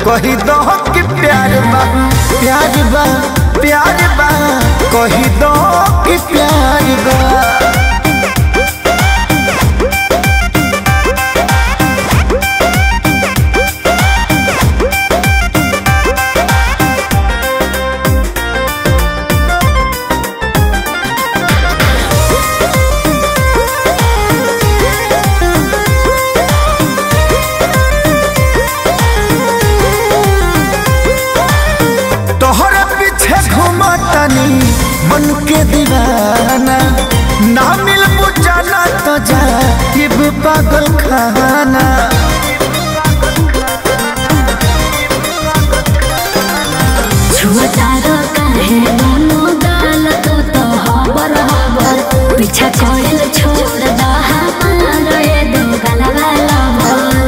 कही दो कि प्यार बा प्यार बा प्यार बा कही दो कि प्यार बा तोहरे पीछे घूमतनी मन के दीवाना ना मिल बुझाना तो जा पागल खाना छुअतारो काहे दोनों गाल तो तो हबर हबर पीछा कोइल छोड़ दा हमारो ये दो गलवा लवर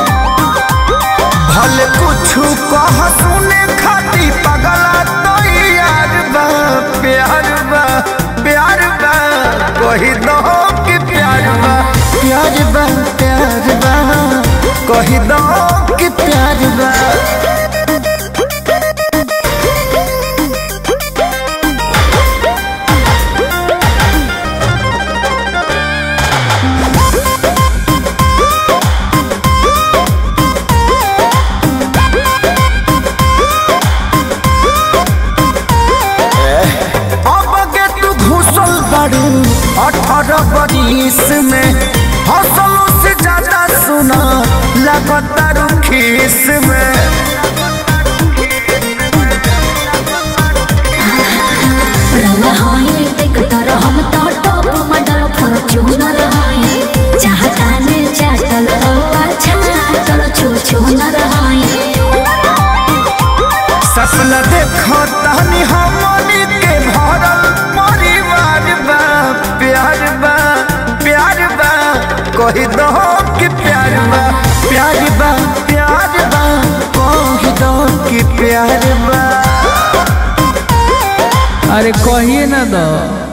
भले कुछ कह सुने खाती पगला तो यार बा प्यार बा प्यार बा कही दो कि प्यार बा प्यार बा प्यार बा कही दो कि प्यार बा अब के तू घुसल बारू अठारह बरिस में हौसलों से ज्यादा सुना लगातार खीस में रवा होई देख तर हम तो टॉप मॉडल फॉर्च्यूनर होई चाहता ने चाटल तो अच्छा चल छू छू न रहाई सपना देखो तहनी हमनी के भरल परिवार बा प्यार बा प्यार बा कही दो कि प्यार बा प्यार बा प्यार बा कही दो कि प्यार बा अरे कहिए ना दो